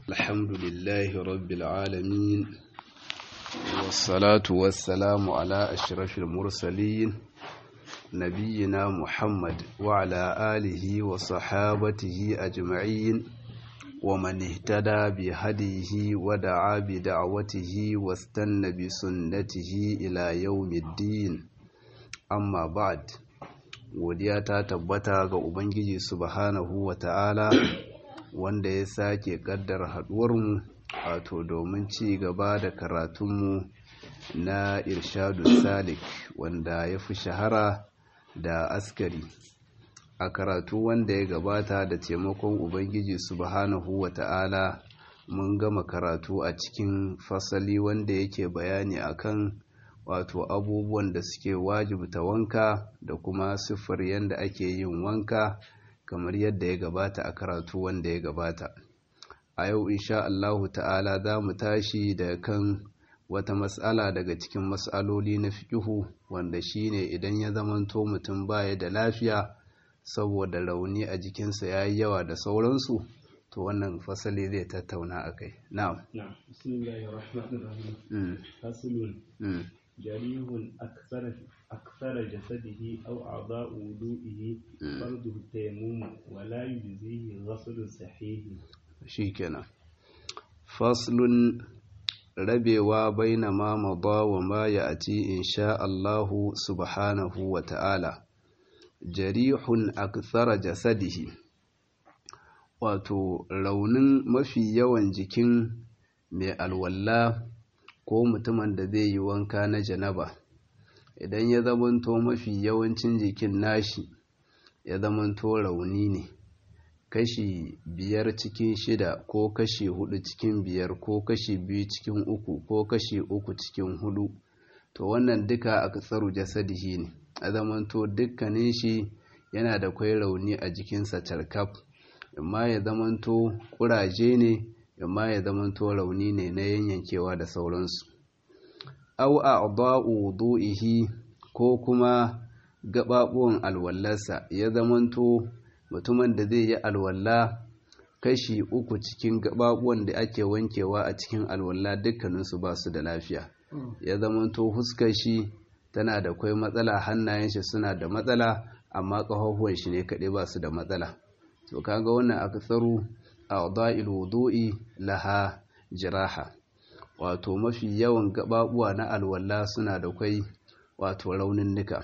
الحمد لله رب العالمين والصلاة والسلام على أشرف المرسلين نبينا محمد وعلى آله وصحابته أجمعين ومن اهتدى بهديه ودعا بدعوته واستنى بسنته إلى يوم الدين أما بعد godiya ta tabbata ga Ubangiji subhanahu wa ta'ala wanda ya sake kaddar haduwarmu wato domin ci gaba da karatunmu na irshadu salik wanda ya fi shahara da askari a karatu wanda ya gabata da taimakon ubangiji subhanahu wa ta'ala mun gama karatu a cikin fasali wanda yake bayani akan wato abubuwan da suke wajibta wanka da kuma siffar yadda ake yin wanka kamar yadda ya gabata a karatu wanda ya gabata a yau insha Allahu ta'ala za mu tashi da kan wata matsala daga cikin matsaloli na fiƙihu wanda shine idan ya zamanto mutum baya da lafiya saboda rauni a jikinsa ya yi yawa da sauransu to wannan fasali zai tattauna a kai na'am جريح أكثر أكثر جسده أو أعضاء وضوئه فرضه التيمم ولا يجزيه غسل صحيح شيكنا فصل rabewa baina ma mada wa ma ya'ti insha Allah subhanahu wa ta'ala jarihun akthara jasadihi wato raunin mafi yawan jikin mai alwalla ko mutumin da zai yi wanka na janaba idan ya zamanto mafi yawancin jikin nashi ya zamanto rauni ne kashi biyar cikin shida ko kashi hudu cikin biyar ko kashi biyu cikin uku ko kashi uku cikin hudu to wannan duka a katsaru jasadihi ne a zamanto dukkanin shi yana da kwai rauni a jikinsa tarkaf amma ya zamanto kuraje ne amma ya zamanto rauni ne na yanyankewa da sauransu au a'dha'u wudu'ihi ko kuma gababuwan alwallarsa ya zamanto mutumin da zai yi alwalla kashi uku cikin gababuwan da ake wankewa a cikin alwalla dukkaninsu ba su da lafiya ya zamanto huskar shi tana da kwai matsala hannayen shi suna da matsala amma ƙafafuwan shi ne kaɗai ba su da matsala to kaga wannan aksaru a'dha'il wudu'i laha jiraha wato mafi yawan gababuwa na alwala suna da kwai wato raunin nika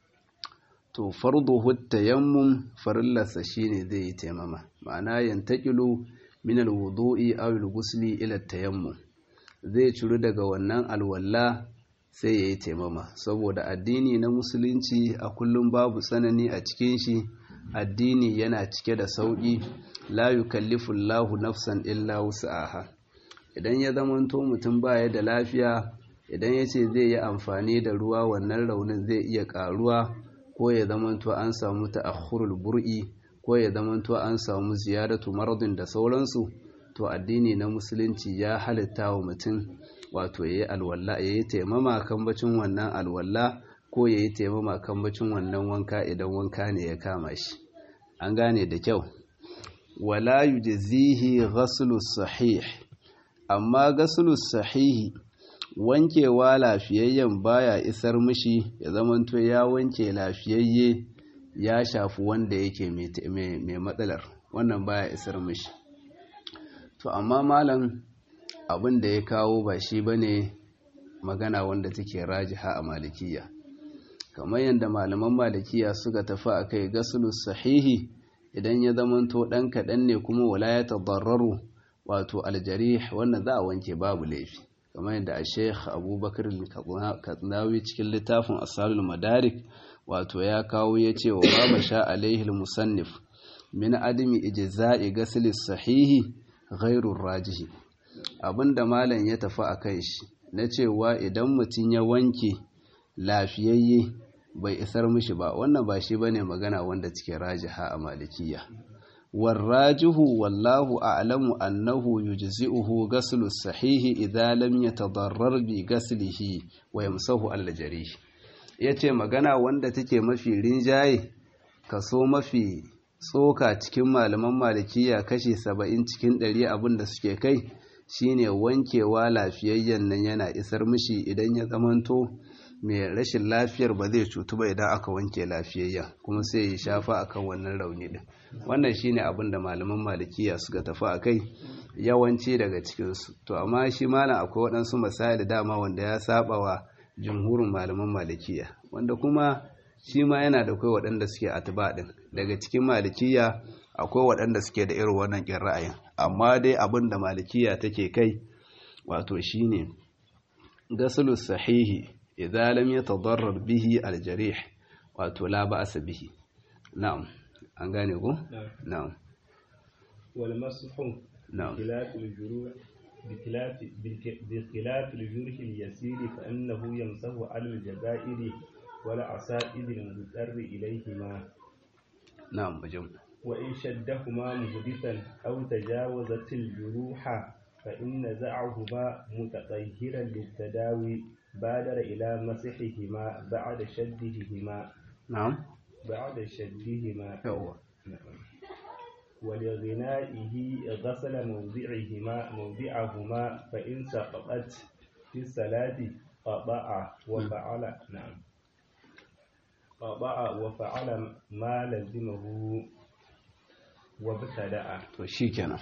to farduhu tayammum farillarsa shine zai yi taimama ma'ana yantaqilu min alwudu'i aw alghusli ila tayammum zai ciru daga wannan alwala sai yayi taimama saboda addini na musulunci a kullum babu tsanani a cikin shi addini yana cike da sauƙi la yukallifu Allahu nafsan illa wus'aha idan ya zamanto mutum baya da lafiya idan ya ce zai yi amfani da ruwa wannan raunin zai iya ƙaruwa ko ya zamanto an samu ta'akhurul bur'i ko ya zamanto an samu ziyaratu maradin da sauransu to addini na musulunci ya halitta wa mutum wato yayi alwala yayi taimama kan bacin wannan alwala ko yayi taimama kan bacin wannan wanka idan wanka ne ya kama shi an gane da kyau wala yujzihi ghaslu sahih amma ghaslu sahihi wankewa lafiyayyen baya isar mishi ya zamanto ya wanke lafiyayye ya shafi wanda yake mai matsalar wannan baya isar mishi to amma malam abin da ya kawo ba shi bane magana wanda take rajiha a malikiya kamar yadda malaman malikiya suka tafi a kai gasulus sahihi idan ya zamanto ɗan kaɗan ne kuma wala ya tabarraru wato aljarih wannan za a wanke babu laifi kamar yadda a sheikh abubakar katsinawi cikin littafin asalul madarik wato ya kawo ya ce wa babu sha alaihi musannif min adami ijza'i gasilis sahihi ghairur rajihi abinda malam ya tafi a kai shi na cewa idan mutum ya wanke lafiyayye bai isar mishi ba wannan ba shi bane magana wanda cike rajiha a malikiya warrajihu wallahu a'lamu annahu yujzi'uhu ghaslu sahihi idza lam yatadarrar bi ghaslihi wa yamsahu al-jarih yace magana wanda take mafi rinjaye kaso mafi tsoka cikin malaman malikiya kashi saba'in cikin ɗari abin da suke kai shine wankewa lafiyayyen nan yana isar mishi idan ya zamanto mai rashin lafiyar ba zai cutu ba idan aka wanke lafiyayyen kuma sai ya shafa akan wannan rauni din wannan shine abin da malaman malikiya suka tafi a kai yawanci daga cikinsu to amma shi malam akwai waɗansu misali dama wanda ya saba wa jumhurin malaman malikiya wanda kuma shi ma yana da kai waɗanda suke atba din daga cikin malikiya akwai waɗanda suke da irin wannan ƙin ra'ayin amma dai abin da malikiya take kai wato shine gasulu sahihi idza lam yatadarrar bihi aljarih wato la ba'sa bihi na'am an gane ko na'am wal mashu na'am خلاف الجروح بخلاف بخلاف الجرح اليسير فإنه يمسح على الجزائر والعصائب المضطر إليهما na'am bajin وإن شدهما محدثا أو تجاوزت الجروح فإن زعهما متطهرا للتداوي بادر إلى مسحهما بعد شدهما na'am بعد شدهما yawa ولغنائه غسل موضعهما موضعهما فإن سقطت في الصلاة قطع وفعل نعم قطع وفعل ما لزمه وابتدأ to shikenan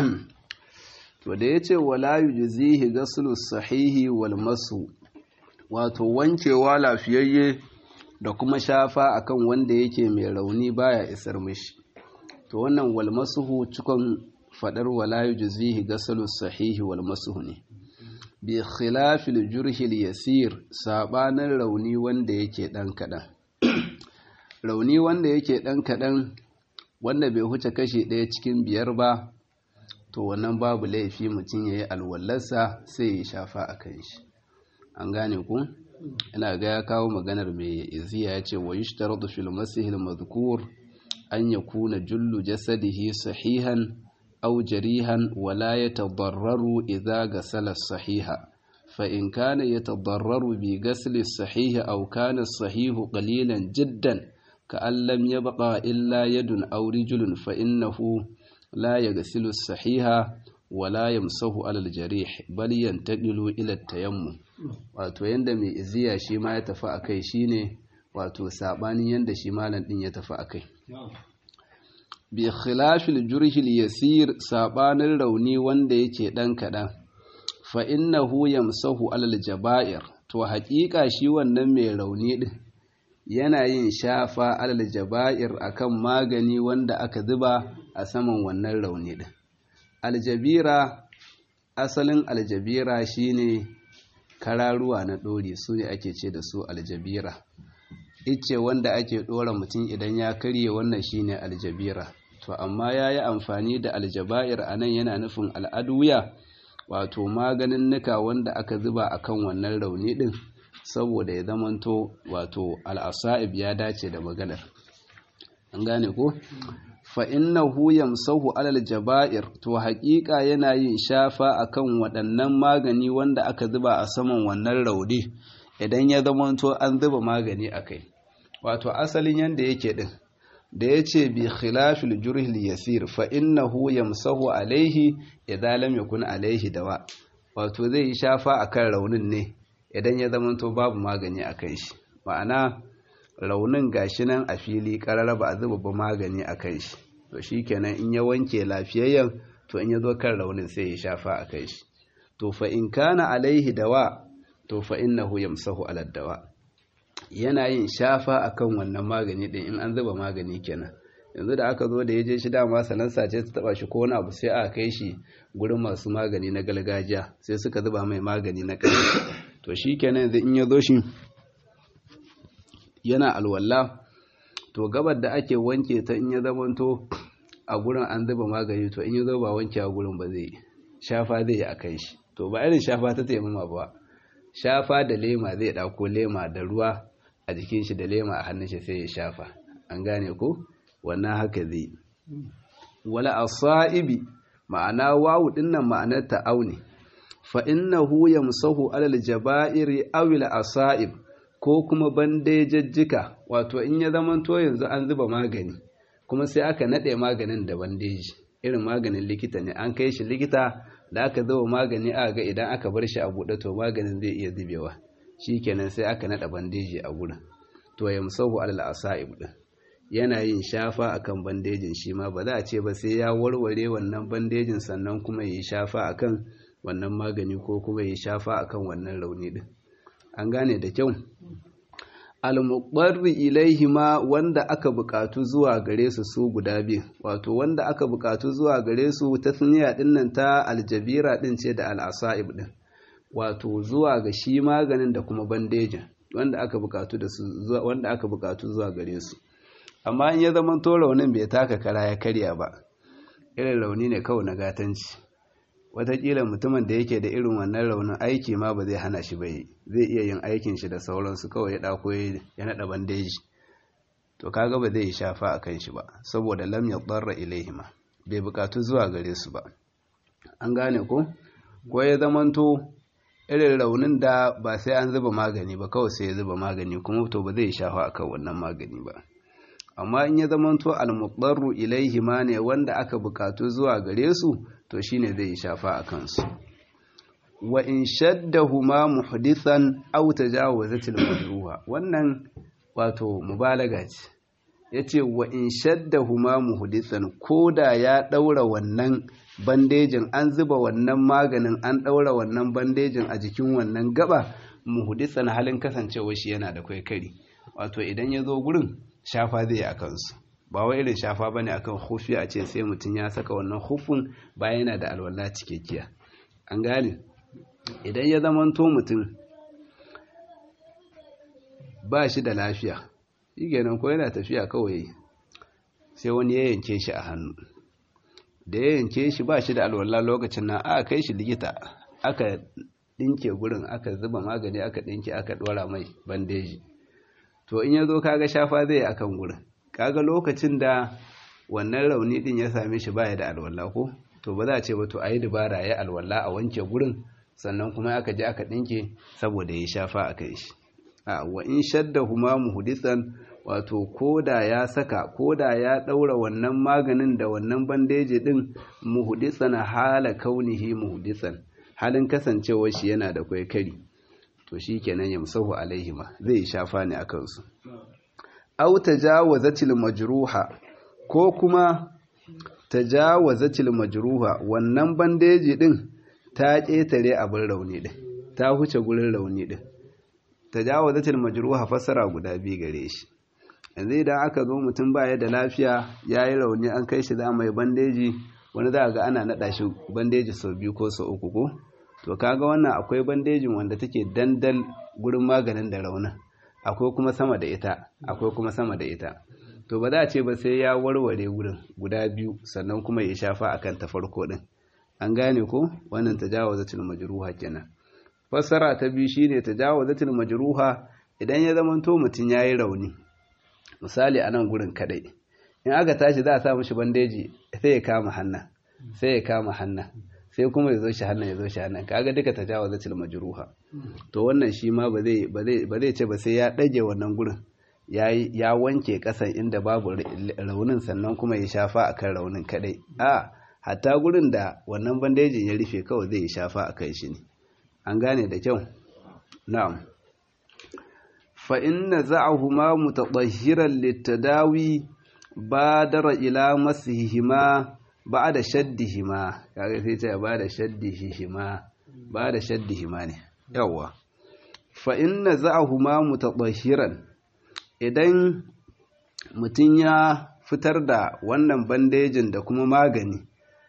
to da yace wala yujzihi ghaslu sahihi wal masu wato wankewa lafiyayye da kuma shafa akan wanda yake mai rauni baya isar mishi to wannan wal masuhu cikon fadar wala yujzihi ghaslu sahihi wal masuhu ne bi khilafil jurhil yasir sabanin rauni wanda yake dan kadan rauni wanda yake dan kadan wanda bai huce kashi ɗaya cikin biyar ba to wannan babu laifi mutum ya yi alwallarsa sai ya shafa a kan shi an gane ku ina ga ya kawo maganar mai iziya ya ce wa yi shtaratu fil masihil mazkur an ya kuna jullu jasadihi sahihan aw jarihan wala yatadarraru idza gasala sahiha fa in kana yatadarraru bi gasli sahihi aw kana sahihu qalilan jiddan كأن لم يبقى إلا يد أو رجل فإنه لا يغسل الصحيح ولا يمسه على الجريح بل ينتقل إلى التيمم wato yanda mai iziya shi ma ya tafi a kai shine wato sabanin yanda shi malam din ya tafi a kai bi khilafil jurhil yasir sabanin rauni wanda yake dan kadan fa innahu yamsahu alal jaba'ir to haƙiƙa shi wannan mai rauni din yana yin shafa alal jaba'ir akan magani wanda aka zuba a saman wannan rauni din aljabira asalin aljabira shine kararuwa na ɗori su ne ake ce da su aljabira ice wanda ake ɗora mutum idan ya karye wannan shine aljabira to amma ya yi amfani da aljaba'ir a nan yana nufin al'aduya wato maganin nuka wanda aka zuba akan wannan rauni ɗin saboda ya zamanto wato al'asa'ib ya dace da maganar an gane ko fa'innahu yamsahu alal jaba'ir to haƙiƙa yana yin shafa akan waɗannan magani wanda aka zuba a saman wannan raudi idan ya zamanto an zuba magani a kai wato asalin yanda yake ɗin da ya ce bi khilafil jurhil yasir fa'innahu yamsahu alaihi idan lam yakun alaihi dawa wato zai yi shafa akan raunin ne idan ya zamanto babu magani a kan shi ma'ana raunin gashi nan a fili karara ba a zuba ba magani a kan shi to shi kenan in ya wanke lafiyayyen to in ya zo kan raunin sai ya shafa a kan shi to fa in kana alaihi dawa to fa innahu yamsahu ala dawa yana yin shafa akan wannan magani din in an zuba magani kenan yanzu da aka zo da ya je shi dama salansa ce ta taba shi ko wani abu sai aka kai shi gurin masu magani na gargajiya sai suka zuba mai magani na ƙarfi to shi kenan yanzu in ya zo shi yana alwala to gabar da ake wanke ta in ya zamanto a gurin an zuba magani to in ya zo ba wanke a gurin ba zai shafa zai yi a kan shi to ba irin shafa ta taimama ba shafa da lema zai ɗauko lema da ruwa a jikin shi da lema a hannun shi sai ya shafa an gane ko wannan haka zai wala asaibi ma'ana wawu dinnan ma'anar ta'auni fa innahu yamsahu alal jaba'iri aw al asaib ko kuma bandejajjika wato in ya zamanto yanzu an zuba magani kuma sai aka naɗe maganin da bandeji irin maganin likita ne an kai shi likita da aka zo magani a ga idan aka bar shi a buɗe to maganin zai iya zubewa kenan sai aka naɗa bandeji a gurin to ya musahu alal asa'ib din yana yin shafa akan bandejin shi ma ba za a ce ba sai ya warware wannan bandejin sannan kuma yi shafa akan wannan magani ko kuma yi shafa akan wannan rauni din an gane da kyau al-muqarri ilaihima wanda aka bukatu zuwa gare su su guda biyu wato wanda aka bukatu zuwa gare su tasniya din nan ta aljabira din ce da al-asaib din wato zuwa ga shi maganin da kuma bandejin wanda aka bukatu da su wanda aka bukatu zuwa gare su amma in ya zama to raunin bai taka kara ya karya ba irin rauni ne kawai na gatanci watakila mutumin da yake da irin wannan raunin aiki ma ba zai hana shi bai zai iya yin aikin shi da sauransu kawai ya dako ya naɗa bandeji to kaga ba zai yi shafa a kan shi ba saboda lam ya tsarra ilaihima bai bukatu zuwa gare su ba an gane ko ko ya zamanto irin raunin da ba sai an zuba magani ba kawai sai ya zuba magani kuma to ba zai shafa akan wannan magani ba amma in ya zamanto al-muqarru ilaihima ne wanda aka bukatu zuwa gare su to shine zai shafa a kansu wa in shaddahuma muhdithan aw tajawazatil majruha wannan wato mubalaga ce yace wa in shaddahuma muhdithan koda ya daura wannan bandejin an zuba wannan maganin an daura wannan bandejin a jikin wannan gaba muhdithan halin kasancewa shi yana da kwaikari wato idan ya zo gurin shafa zai a kansu ba wai irin shafa bane akan hufi a ce sai mutum ya saka wannan hufin bayan yana da alwala cikakkiya an gane idan ya zamanto mutum ba shi da lafiya shi ko yana tafiya kawai sai wani ya yanke shi a hannu da ya yanke shi ba shi da alwala lokacin nan aka kai shi likita aka dinke gurin aka zuba magani aka dinke aka dora mai bandeji to in ya zo kaga shafa zai akan gurin kaga lokacin da wannan rauni din ya same shi baya da alwala ko to ba za a ce ba to ayi dubara ya alwala a wanke gurin sannan kuma aka je aka dinke saboda ya shafa a kai shi a wa in shadda huma muhdisan wato koda ya saka koda ya daura wannan maganin da wannan bandeji din muhdisan hala kaunihi muhdisan halin kasancewar shi yana da kwaikari to shikenan yamsahu alaihima zai shafa ne akan su aw tajawazatil majruha ko kuma tajawazatil majruha wannan bandeji din ta ketare abin rauni din ta huce gurin rauni din tajawazatil majruha fasara guda biyu gare shi yanzu idan aka zo mutum baya da lafiya yayi rauni an kai shi za mai bandeji wani za ga ana nada shi bandeji sau biyu ko sau uku ko to kaga wannan akwai bandejin wanda take dandal gurin maganin da raunin akwai kuma sama da ita akwai kuma sama da ita to ba za a ce ba sai ya warware gurin guda biyu sannan kuma ya shafa akan ta farko din an gane ko wannan tajawazatul majruha kenan fassara ta biyu shine tajawazatul majruha idan ya zama to mutun yayi rauni misali a nan gurin kadai in aka tashi za a sa mishi bandeji sai ya kama hannan sai ya kama hannan sai kuma ya zo shi hannun ya zo shi hannun kaga duka tajawazatul majruha to wannan shi ma ba zai ba zai ce ba sai ya dage wannan gurin ya wanke kasan inda babu raunin sannan kuma ya shafa akan raunin kadai a hatta gurin da wannan bandejin ya rufe kawai zai shafa akan shi ne an gane da kyau na'am fa inna za'ahuma mutatahhiran litadawi badara ila masihima ba da shaddihima kaga sai ce ba da shaddihima ba da shaddihima ne yawa fa inna za'ahuma mutatahhiran idan mutum ya fitar da wannan bandejin da kuma magani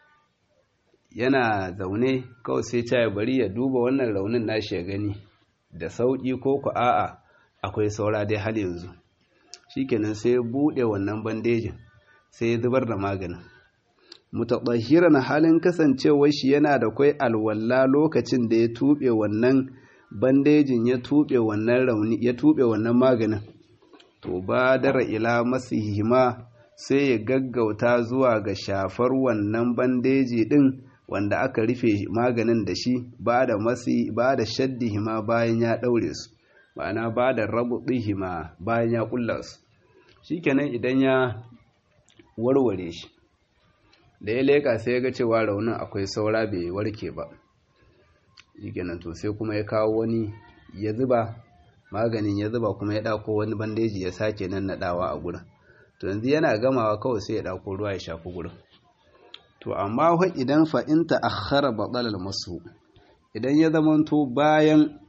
yana zaune kawai sai ce bari ya duba wannan raunin nashi ya gani da sauki ko ku a'a akwai saura dai har yanzu shikenan sai ya bude wannan bandejin sai ya zubar da maganin mutaɗahiran halin kasancewar shi yana da kwai alwalla lokacin da ya tuɓe wannan bandejin ya tuɓe wannan rauni ya tuɓe wannan maganin to ba dara ila masihima sai ya gaggauta zuwa ga shafar wannan bandeji din wanda aka rufe maganin da shi ba da masi ba da shaddihima bayan ya ɗaure su ma'ana ba da rabu bayan ya ƙulla su shikenan idan ya warware shi da ya leka sai ya ga cewa raunin akwai saura bai warke ba shikenan to sai kuma ya kawo wani ya zuba maganin ya zuba kuma ya ɗauko wani bandeji ya sake nan naɗawa a gurin to yanzu yana gamawa kawai sai ya ɗauko ruwa ya shafi gurin to amma fa idan fa in ta'akhkhara batala masu idan ya zamanto bayan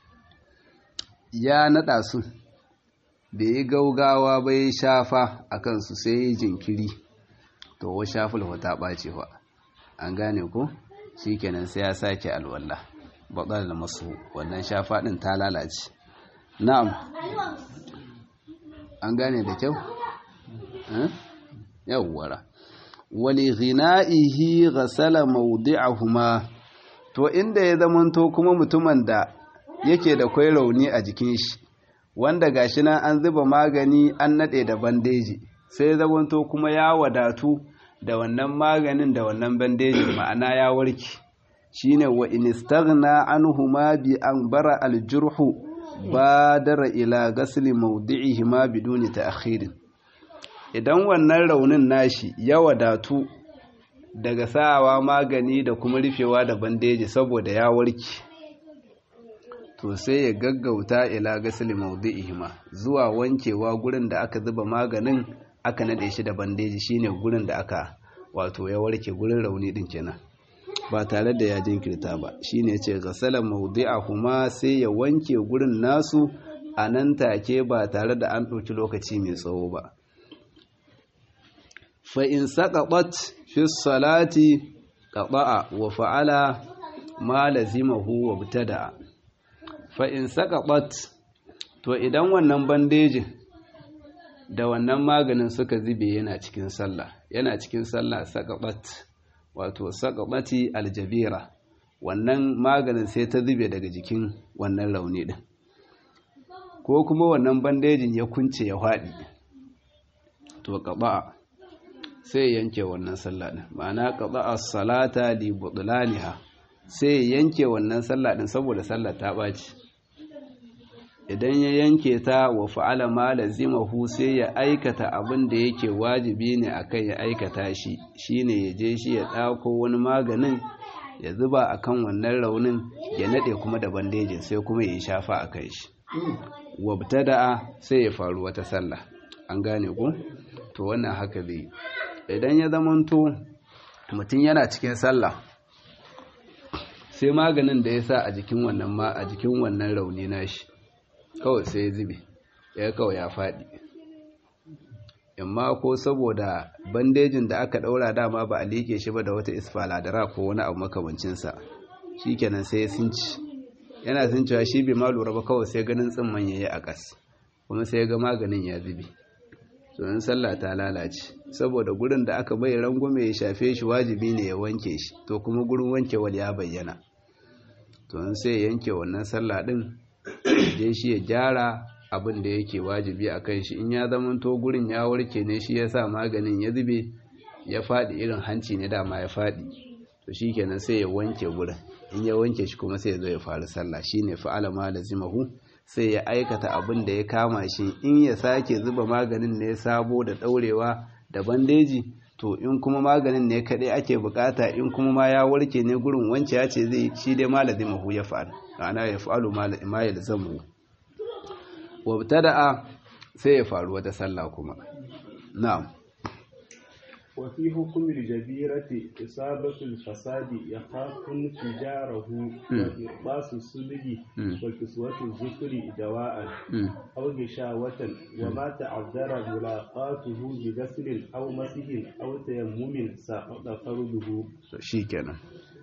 ya naɗa su bai yi gaugawa bai shafa a kansu sai yi jinkiri to wa shaful ta ɓace fa an gane ko shikenan sai ya sake alwala batala masu wannan shafa ɗin ta lalace na'am an gane da kyau yawwara wali ghina'ihi ghasala mawdi'ahuma to inda ya zamanto kuma mutumin da yake da kwai rauni a jikin shi wanda gashi nan an zuba magani an nade da bandeji sai ya zamanto kuma ya wadatu da wannan maganin da wannan bandeji ma'ana ya warke shine wa in istaghna anhuma bi an bara al-jurhu badara ila ghasli mawdi'ihima biduni ta'khirin idan wannan raunin nashi ya wadatu daga sawa magani da kuma rufewa da bandeji saboda ya warke to sai ya gaggauta ila gasili mawdi'ihima zuwa wankewa gurin da aka zuba maganin aka nade shi da bandeji shine gurin da aka wato ya warke gurin rauni din kenan ba tare da ya jinkirta ba shine yace gasala mawdi'ahuma sai ya wanke gurin nasu a nan take ba tare da an ɗauki lokaci mai tsawo ba fa'in saƙaɓat fi salati ƙaɓa'a wa fa'ala ma lazimahu wa btada fa'in saƙaɓat to idan wannan bandejin da wannan maganin suka zube yana cikin sallah yana cikin sallah saƙaɓat wato saƙaɓati aljabira wannan maganin sai ta zube daga jikin wannan rauni ɗin ko kuma wannan bandejin ya kunce ya faɗi to ƙaɓa'a sai yanke wannan sallah din ma'ana qada'a salata li butlaniha sai yanke wannan sallah din saboda sallah ta baci idan ya yanke ta wa fa'ala ma lazimahu sai ya aikata abin da yake wajibi ne akan ya aikata shi shine ya je shi ya dauko wani maganin ya zuba akan wannan raunin ya nade kuma da bandejin sai kuma ya shafa akan shi wabtada'a sai ya faru wata sallah an gane ku to wannan haka zai idan ya zamanto mutum yana cikin sallah sai maganin da ya sa a jikin wannan ma a jikin wannan rauni nashi kawai sai ya zube ya kawai ya faɗi amma ko saboda bandejin da aka ɗaura dama ba a liƙe shi ba da wata isfaladara ko wani abu makamancinsa shi kenan sai ya sinci yana sun cewa shi bai ma lura ba kawai sai ganin tsimman ya yi a ƙas kuma sai ga maganin ya zube tsoron sallah ta lalace saboda gurin da aka bai rangume ya shafe shi wajibi ne ya wanke shi to kuma gurin wankewal ya bayyana to sai ya yanke wannan sallah din je shi ya gyara abin da yake wajibi a kan shi in ya zamanto gurin ya warke ne shi ya sa maganin ya zube ya faɗi irin hanci ne dama ya faɗi to shi kenan sai ya wanke gurin in ya wanke shi kuma sai ya zo ya faru sallah shine fa'ala ma lazimahu sai ya aikata abin da ya kama shi in ya sake zuba maganin ne sabo da ɗaurewa da bandeji to in kuma maganin ne kaɗai ake bukata in kuma ma ya warke ne gurin wance ya ce zai shi dai ma lazimahu ya fa'al ana ya fa'alu ma ya lazamu wabtada'a sai ya faru wata sallah kuma na'am وفي حكم الجبيرة إصابة الفساد يخاف انفجاره وإرباس الصلب وكسوة الذكر دواء أو غشاوة وما تعذر ملاقاته بغسل أو مسح أو تيمم سقط فرده شيكنا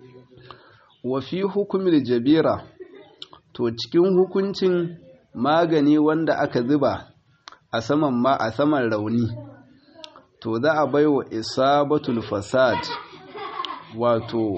وفي حكم الجبيرة to cikin hukuncin magani wanda aka zuba a saman ma a saman rauni to za a bai wa isabatul fasad wato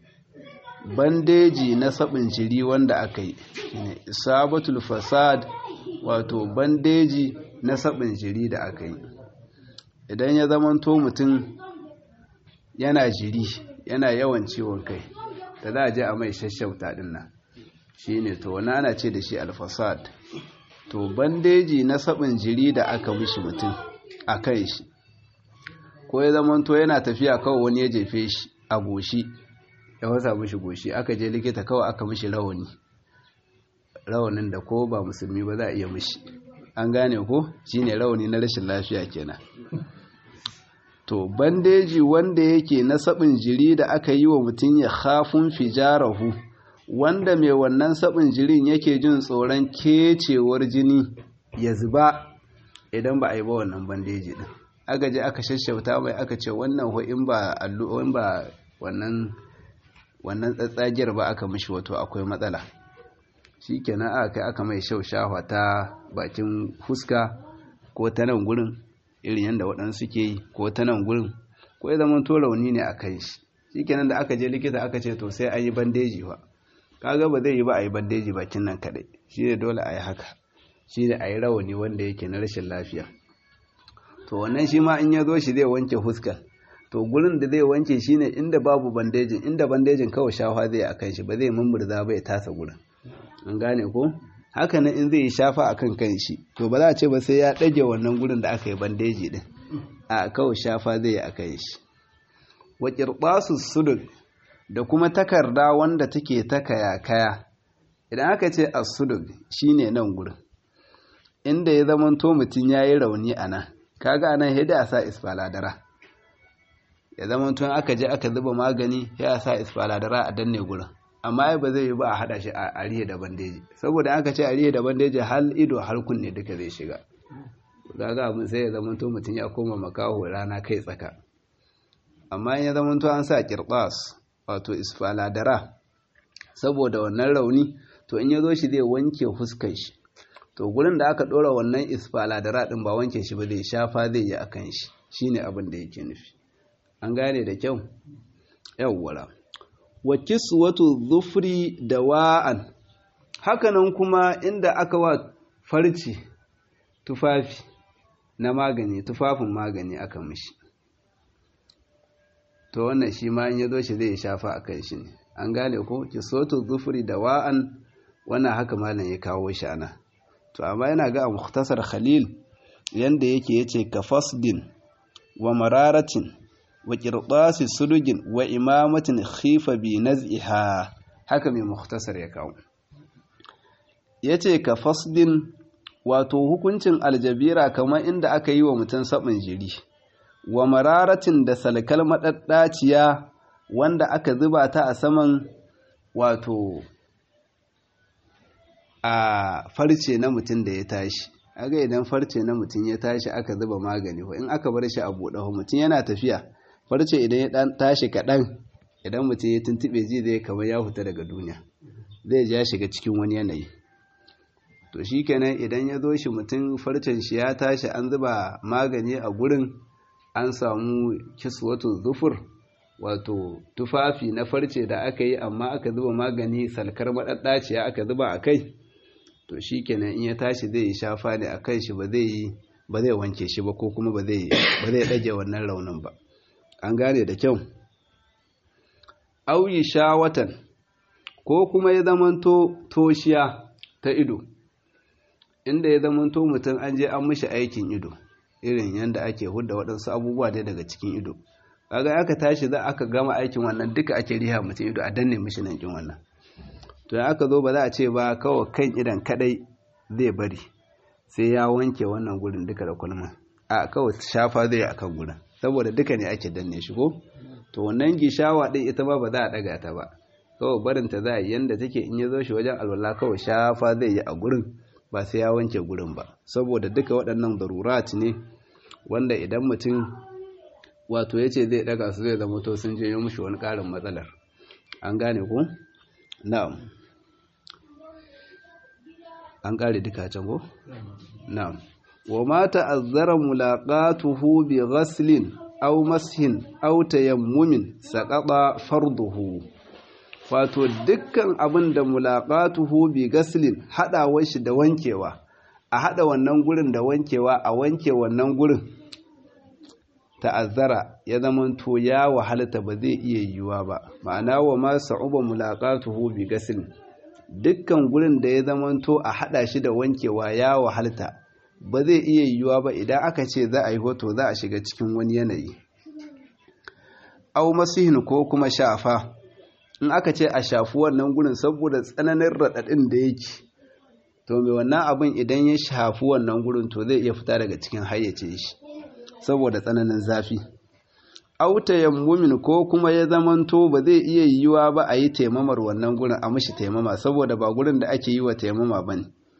bandeji na sabin jiri wanda aka yi isabatul fasad wato bandeji na sabin jiri da aka yi idan ya zamanto mutum yana jiri yana yawan ciwon kai da za a je a mai shashauta din nan shi ne to wani ana ce da shi alfasad to bandeji na sabin jiri da aka mishi mutum a kan shi ko ya zamanto yana tafiya kawai wani ya jefe shi a goshi ya wasa mishi goshi aka je likita kawai aka mishi rawani rawanin da ko ba musulmi ba za a iya mishi an gane ko shine rawani na rashin lafiya kenan to bandeji wanda yake na sabin jiri da aka yi wa mutum ya khafun fijarahu wanda mai wannan sabin jirin yake jin tsoron kecewar jini ya zuba idan ba a yi ba wannan bandeji din aka je aka shashauta mai aka ce wannan ho in ba allu in ba wannan wannan tsatsagiyar ba aka mishi wato akwai matsala shikenan aka kai aka mai shaushawa ta bakin fuska ko ta nan gurin irin yadda waɗansu ke yi ko ta nan gurin ko ya zama to rauni ne a kan shi shikenan da aka je likita aka ce to sai an yi bandeji ba kaga ba zai yi ba a yi bandeji bakin nan kadai shi ne dole a yi haka shi ne a yi rawani wanda yake na rashin lafiya to wannan shi ma in ya zo shi zai wanke fuskar to gurin da zai wanke shi ne inda babu bandejin inda bandejin kawai shafa zai a kan shi ba zai mummurza ba ya tasa gurin an gane ko haka nan in zai yi shafa a kan kan shi to ba za a ce ba sai ya ɗage wannan gurin da aka yi bandeji din a kawai shafa zai yi a kan shi wa ƙirɓasu sudul da kuma takarda wanda take ta kaya-kaya idan aka ce asudul shine nan gurin inda ya zamanto mutum ya yi rauni a nan kaga anan hida a sa isfaladara ya zamanto aka je aka zuba magani ya sa isfaladara a danne gurin amma ai ba zai yi ba a hada shi a arihe da bandeji saboda aka ce arihe da bandeji hal ido har kunne duka zai shiga kaga abin sai ya zamanto mutum ya koma makaho rana kai tsaka amma in ya zamanto an sa kirbas wato isfaladara saboda wannan rauni to in ya zo shi zai wanke fuskar shi to gurin da aka ɗora wannan isfaladara ɗin ba wanke shi ba zai shafa zai yi akan shi shine abin da yake nufi an gane da kyau yawwara wa kiswatu dhufri dawa'an hakanan kuma inda aka wa farci tufafi na magani tufafin magani aka mishi to wannan shi ma in ya zo shi zai shafa a kan shi ne an gane ko ki soto zufuri da wa'an wannan haka malam ya kawo shi ana to amma yana ga a muhtasar khalil yanda yake yace ka fasdin wa mararatin wa qirtasi sudugin wa imamatin khifa bi naz'iha haka mai muhtasar ya kawo yace ka fasdin wato hukuncin aljabira kamar inda aka yi wa mutum sabin jiri wa mararatin da salkal maɗaɗɗaciya wanda aka zuba ta a saman wato a farce na mutum da ya tashi aga idan farce na mutum ya tashi aka zuba magani ko in aka bar shi a buɗe ho mutum yana tafiya farce idan ya ɗan tashi kaɗan idan mutum ya tuntuɓe ji zai kamar ya fita daga duniya zai ja shiga cikin wani yanayi to shi kenan idan ya zo shi mutum farcen shi ya tashi an zuba magani a gurin an samu kiswatu zufur wato tufafi na farce da aka yi amma aka zuba magani salkar maɗaɗɗaciya aka zuba a kai to shi kenan in ya tashi zai yi shafa ne a kai shi ba zai wanke shi ba ko kuma ba zai ɗage wannan raunin ba an gane da kyau auyi shawatan ko kuma ya zamanto toshiya ta ido inda ya zamanto mutum an je an mishi aikin ido irin yadda ake hudda waɗansu abubuwa dai daga cikin ido kaga aka tashi za aka gama aikin wannan duka ake riha mutum ido a danne mishi nan kin wannan to aka zo ba za a ce ba kawai kan idan kadai zai bari sai ya wanke wannan gurin duka da kulma a kawai shafa zai akan gurin saboda duka ne ake danne shi ko to wannan gishawa din ita ba ba za a daga ta ba kawai barin ta za a yi yanda take in ya zo shi wajen alwala kawai shafa zai yi a gurin ba sai ya wanke gurin ba saboda duka waɗannan darurat ne wanda idan mutum wato ya ce zai daga su zai zama to sun je mushi wani ƙarin matsalar an gane ku? na'am an ƙare duka can ko? na'am wa ma ta'azzara mulaqatuhu bi ghaslin aw mashin aw tayammumin saqata farduhu wato dukkan abin da mulaqatuhu bi ghaslin hadawar shi da wankewa a hada wannan gurin da wankewa a wanke wannan gurin ta'azzara ya zamanto ya wahalta ba zai iya yiwuwa ba ma'ana wa ma sa'uba mulaqatuhu bi ghaslin dukkan gurin da ya zamanto a hada shi da wankewa ya wahalta ba zai iya yiwuwa ba idan aka ce za a yi hoto za a shiga cikin wani yanayi au masihin ko kuma shafa in aka ce a shafi wannan gurin saboda tsananin raɗaɗin da yake to mai wannan abin idan ya shafi wannan gurin to zai iya fita daga cikin hayyace shi saboda tsananin zafi auta yammumin ko kuma ya zamanto ba zai iya yiwuwa ba a yi taimamar wannan gurin a mashi taimama saboda ba gurin da ake yi wa taimama ba ne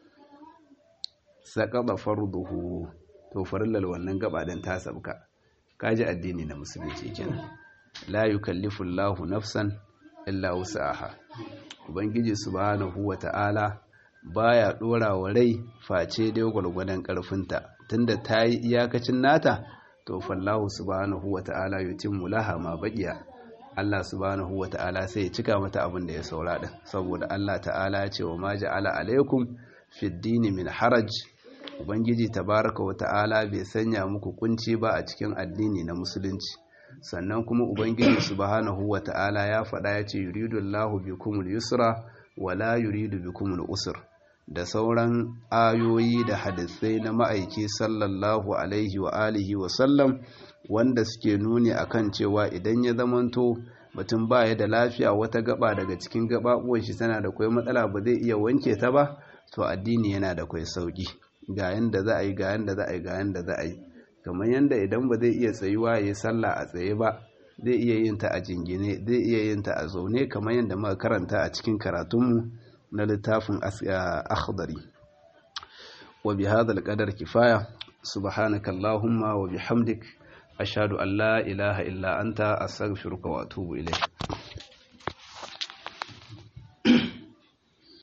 saƙaɓa farduhu to farillal wannan gabaɗin ta sabka kaji addini na musulunci kenan la yukallifu Allahu nafsan illa wus'aha ubangiji subhanahu wata'ala baya dora wa rai face dai gwargwadon karfinta tunda ta yi iyakacin nata to fallahu subhanahu wata'ala yutimmu laha ma baqiya Allah subhanahu wata'ala sai ya cika mata abin da ya saura din saboda Allah ta'ala ya ce wa ma ja'ala alaikum fid dini min haraj ubangiji tabaraka wata'ala bai sanya muku kunci ba a cikin addini na musulunci sannan kuma ubangiji subhanahu wata'ala ya faɗa ya ce yuridu Allahu bikumul yusra wala yuridu bikumul usr da sauran ayoyi da hadisai na ma'aiki sallallahu alaihi wa alihi wa sallam wanda suke nuni akan cewa idan ya zamanto mutum baya da lafiya wata gaba daga cikin gababuwan shi tana da kwai matsala ba zai iya wanke ta ba to addini yana da kwai sauki ga yanda za a yi ga yanda za a yi ga yanda za a yi kamar yanda idan ba zai iya tsayuwa ya yi sallah a tsaye ba zai iya yin ta a jingine zai iya yin ta a zaune kamar yadda muka karanta a cikin karatunmu na littafin akhdari wa bi hadha alqadar kifaya subhanaka allahumma wa bihamdik ashhadu an la ilaha illa anta astaghfiruka wa atubu ilayk